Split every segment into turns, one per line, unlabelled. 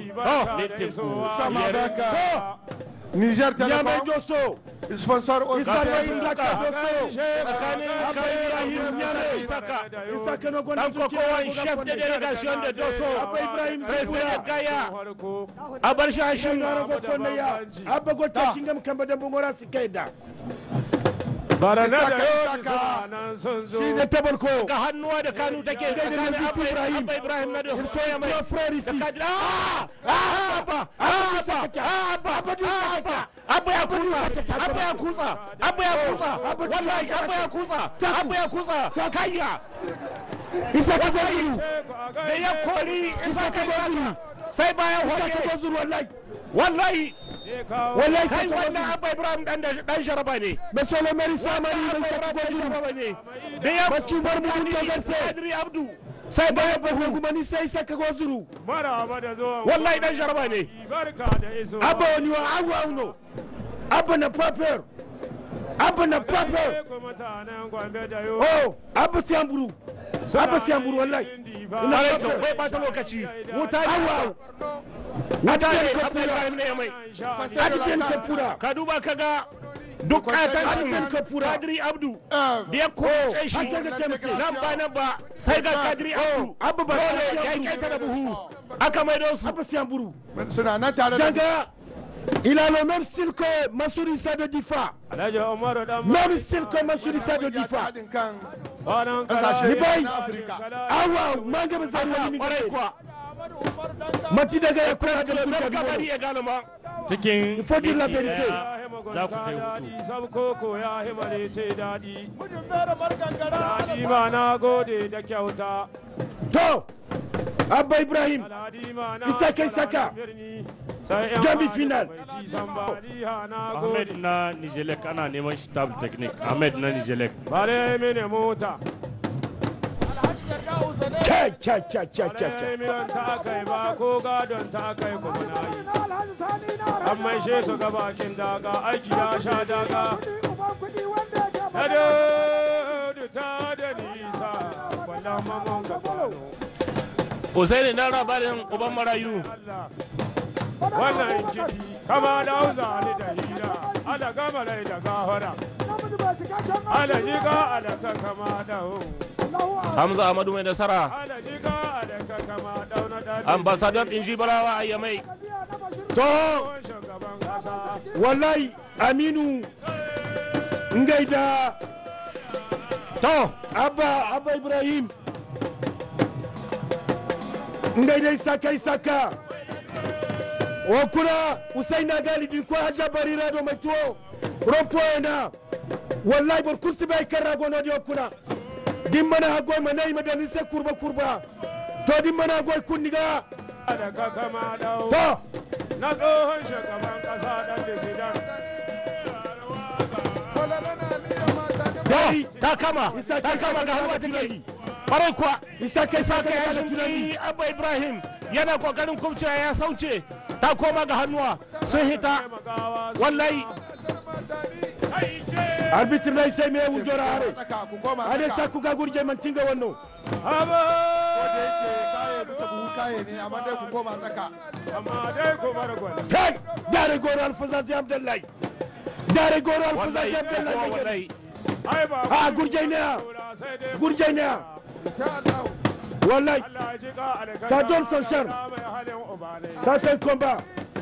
sama baka Niger
Nyamai
Telecom
Doso.
sponsor
Isaka
officiel
Isaka Doso.
tsakanin
Abba
kai
Ibrahim
Ibrahim
Nyamai.
Isaka
Isaka na gwanda
dan kokowan chef de delegation de Doso
Abba Ibrahim
Prefe da
Zabuya.
Gaya a bar shi hashin
Ngara go fonda ya. Abba go
Ta.
kingam kamba da bungora sikaida.
Isaka Isaka
Shi ne tabarko.
ga hannuwa da kanu take tsakanin
Nazifi
Abba
Ibrahim.
Abba Ibrahim na Doso soya mai
Tuwa frère
da
ici.
kadri ah ah Abba ah Abba ah Abba ah Abba Abba ya kusa Abba ya kusa Abba ya kusa wallahi Abba ya kusa Abba ya kusa kayya
Isaka Gozuru.
da ya kori
Isaka Gozuru.
sai bayan
Isaka
hoke
Gozuru wallahi.
wallahi
Wallahi
sai
Isaka
wannan
Gozuru.
Abba Ibrahim dan dan sharaba ne
Monsieur le maire Samari
Abba
mai Isaka
Ibrahim dan
Gozuru.
sharaba ne da ya
Bacci bar mu mun dogarse.
Adri Abdu sai bayan
Babu
bahu
kuma ni sai Isaka Gozuru.
maraba da zuwa
wallahi dan sharaba ne
barka da iso
Abba wani wa awu auno. Abba na paper. Abba na paper.
ku mutanen gombe da yo
Oh, Abba Siamburu. Abba Siamburu wallahi. Ina
Alai
paper.
bai bata lokaci wuta ne
Awu.
wuta ne
Adiyan
Abba Ibrahim ne ya mai
Adiyan Kapura.
ka duba ka ga duk katancin
Adiyan Kapura.
Kadri Abdu
Eh,
da ya kowace shi
an kaga taimake.
nan ba nan ba sai ga Kadri Abdu
Abba ba
dole ya yi kaita da buhu aka maido su
Abba Siamburu.
suna nan tare da
Danga. Il a le même style que Massouri Issa de Difa.
alhaji umaru dan
Même style que Massouri Issa de Difa.
haɗin kan
banan
Kasashe
Ni bai.
na Afirka.
Awa, manga ba zai wani
kwarai
mingare.
kuwa
Mati daga ya kura da
Mai
kuka
kabari
gaba.
ya gano ma
cikin
Il faut dire la
minti
vérité.
ɗaya za ku kai hutu
sabkoko ya himale ce daɗi daɗi ma na gode da kyauta
To, Abba Ibrahim,
daɗi ma na
Isaka, Isaka.
birni sai yan
Demi
hali
final.
bai ci san ba Aliha na
ahmed
gode
na nijelek ana neman shi tab technique ahmed na nijelek
bare mini mota
kai, kai, kai, kai, kai, kai.
bare miyan ta kai ba ko gadon ta kai kuma na yi an maishe su ga bakin daga aiki ya sha daga na da ta da nisa wannan mamman ka kwano
Usaini na labarin uban marayu
Allah wannan kiɗi kama da hausa ni da hira ala gama rai da gahara ala jiga ala ka kama da hu
Hamza Ahmadu mai nasara
ala jiga ala ka kama dauna da
ambassador din Jibarawa a Yamai
To,
shugaban kasa
wallahi Aminu Ngaida. To, Abba, Abba Ibrahim. Ngaida Isaka Isaka. Wakuna Usaina Galibin ko Hajja Barira do mai tuwo. Rompo na. Wallahi bar kursi bai kan rago no di wakuna. Din mana hagoi mana yi madani sai kurba kurba. To din mana hagoi kunniga.
da ka kama da hu
To,
na tsohon shugaban kasa dan disidan
dai
ta kama
Isaka
ta kama ga hannuwa
tunani.
take kwarai kuwa
Isaka Isaka
Saka ya
ya tunani.
shimfi Abba Ibrahim yana kokarin kubcewa ya sauce ta koma ga hannuwa sun hita
taimakawa su
wallahi
kai ce
arbitre na sai me wujora hare
Tsaka, ku koma
ade
tsaka.
sa ku ga gurje man tinga wannan
haba
Ko da yake kaye bisa buhu kaye ne amma dai ku koma tsaka
amma dai ku bar gwani
kai dare goro alfazazi abdullahi dare goro alfazazi
wallahi
abdullahi
wallahi
ai ba
ha gurje ne
sai dai
gurje ne
insha Allah
wallahi
Allah ji ka alkalla
Ça donne son charme.
mai halin uba ne
ça c'est un combat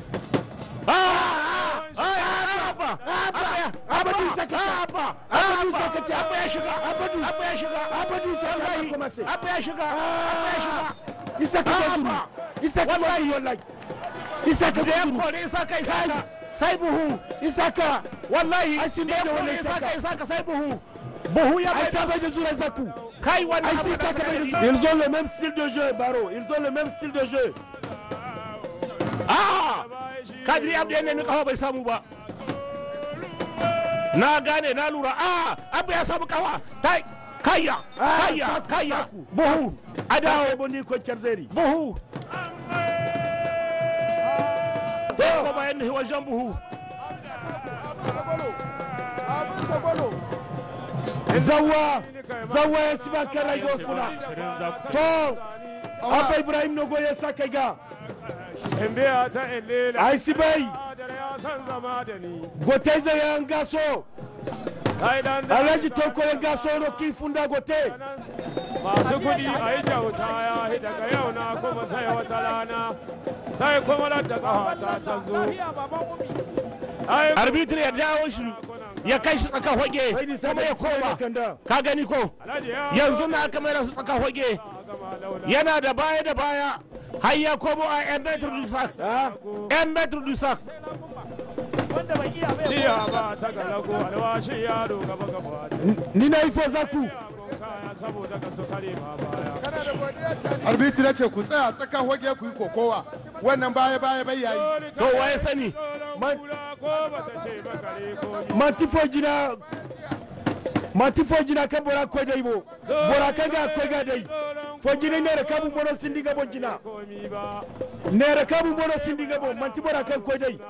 ah ah ah Abba Abba
abadu saka
Abba
abadu saka ta
Abba ya shiga
abadu
Abba ya shiga
abadu saka ya commencer
Abba ya shiga Abba ya shiga
isaka gazuru isaka gazuru wallahi isaka
da ya
gazuru
kore isaka isaka sai buhu
isaka
wallahi
Ai, sun
da ya
da
kore
wannan
isaka
isaka.
isaka sai buhu buhu ya
ai
bai
ça va de zura zaku
kai wannan
ai
abu
si
da
saka
ka
bai
gani.
da ils ont le même style de jeu baro ils ont le même style de jeu
ah kadiri abdu ya nemi kafa bai samu ba na gane na lura ah abu ya samu kafa kai kayya
Ah,
kayya
saku,
kayya
saku.
buhu a
dawo
dawo
boni ko charzeri
buhu sai ko bayan ni wajen buhu
zawa zawa ya siba karai go kuna
ashirin za ku
to abba ibrahim no goye saka ga
in biya ta illela
ai sibai
adar ya san zama da ni
gote zai yan gaso
sai dan da
alhaji toko ya gaso no kin funda gote
masu kuɗi a yi kyauta ya yi daga yau na kuma sai wata rana sai kuma da ƙafa ta zo Ai,
arbitri ya dawo shi ya kai shi tsaka hoge kuma ya koma
kanda
ka gani ko
Alhaji ya
yanzu na aka mai su tsaka hoge
gama launa
yana da baya da baya har ya komo a yan metro du sac yan metro du sac
iya ba ta galago alwashi yaro gaba gaba ta
ni na ifo zaku
yagon kaya saboda ka su kare ma baya
arbitri na ce ku tsaya tsakan hoge ku yi kokowa wannan baya baya bai yayi
to waye sani
Man... ko ba ta ce ba kare ko ni
mantifo jina mantifo jina kan bora ko dai bo bora kan ga ko ga dai fo jina ne da kabu bono sindiga bo jina
komi ba
ne da kabu bono sindiga bo manti bora kan ko dai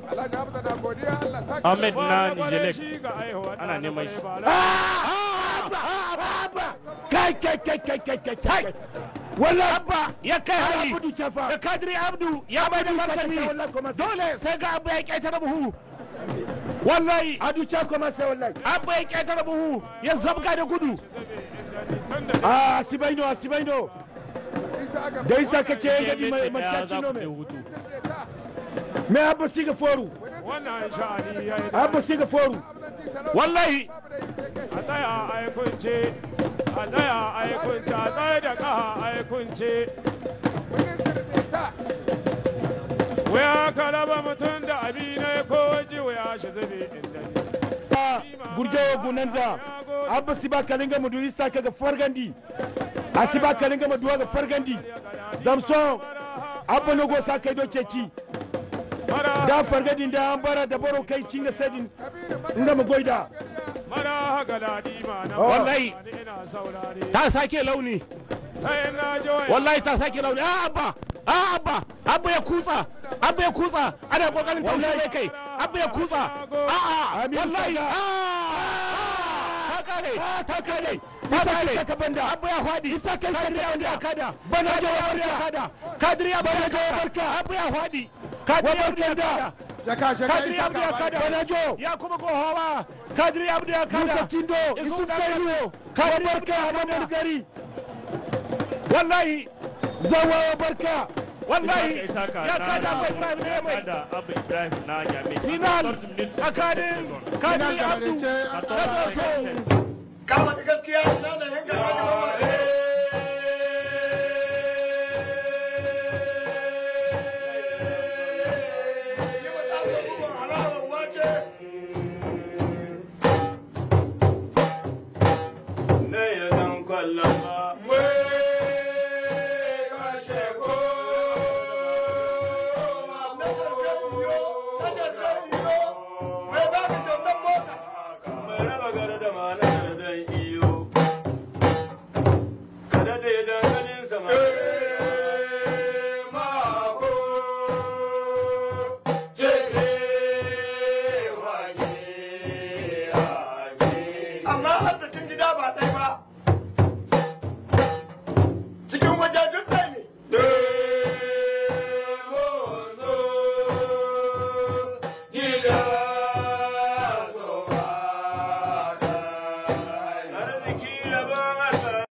ahmed na
Kwarai
nijelek
shi ga aihuwa
ana
da
neman
kwarai
shi.
ba la-
kai kai kai kai kai kai kai wallahi
abba ya kai hari
abudu chafa
da kadiri abdu ya mai da martani
wallahi kuma sai
dole sai ga abba ya ƙetare buhu wallahi
adu cha kuma sai wallahi
abba ya ƙetare buhu ya zabga da gudu
tun da
ah sibaino sibaino da isa ka ce ga di mai
Ya za
mataci no
ku je
me
hutu
me abba siga foru
wannan sha'ani ya yi
abba siga foru
wallahi
a tsaya a yi kunce a tsaya a yi kunce a tsaye da kaha a yi kunce waya ka raba mutum da abi ne ko waje waya shi zube inda ni
gurjawo gunanda abba siba kalinga mudu isa kaga fargandi asiba kalinga mudu ga fargandi zamso abba no go sa kai do ceci
mara
da fargadin da an bara da baro kai cinga sadin inga mu goida
mara haka daɗi ma na
Wallahi.
ina saurare
ta sake launi
sai na ji waya
wallahi ta sake launi a abba a abba abba ya kutsa abba ya kutsa ana kokarin taushe mai kai abba ya kutsa a a
Aminu
wallahi
Saka.
a ta kare ta kare ta
Isa
kare
kai saka banda.
abba ya fadi
Isa kai
kadiri
saka
abdu ya
banda.
kada
Bana
kadiri
jawo
abdu ya
barka.
kada kadiri abdu ya
Bana jawo
kada
barka.
abba ya fadi kadiri abdu ya
barka da.
kada
jaka jaka
kadiri
isa
abdu ya
ka
kada
bani.
Bana jo.
ya kuma gohawa kadiri abdu ya kada
Musa Tindo,
Isu
Yusuf
dan
Kailu,
Kano. kadiri abdu
barka
ya
Hamadu
kada
Gari,
wallahi
Zawawa barka,
wallahi
Isaka Isaka
ya
na-
kada abu ibrahim ne
ya
mai
kada abu ibrahim na jami
final tsakanin
Final
kadiri
da
abdu
marece
da doso
Kada da danganin sama.